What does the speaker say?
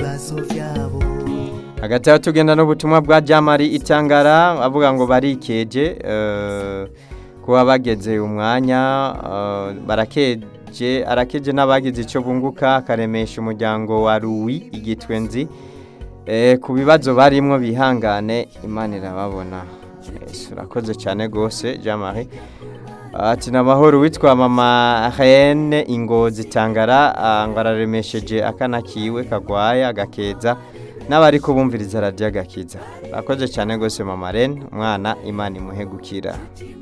ibibazo byabo hagati aho tugenda n'ubutumwa bwa jamari itangara avuga ngo barikeje eh, kuba bageze umwanya eh, barakeje arakeje n'abagize icyo bunguka akaremesha umuryango wa ruwi igitwenzi eh, ku bibazo barimwo bihangane imana irababona Yes, urakoze cyane rwose jamari ati ni amahoro witwa mama hene ingozi tangara ah, ngo araremesheje akana kiwe kagwaye agakeza n'abari kubumviriza radiyo agakiza urakoze cyane rwose mama rene umwana imana imuhe gukira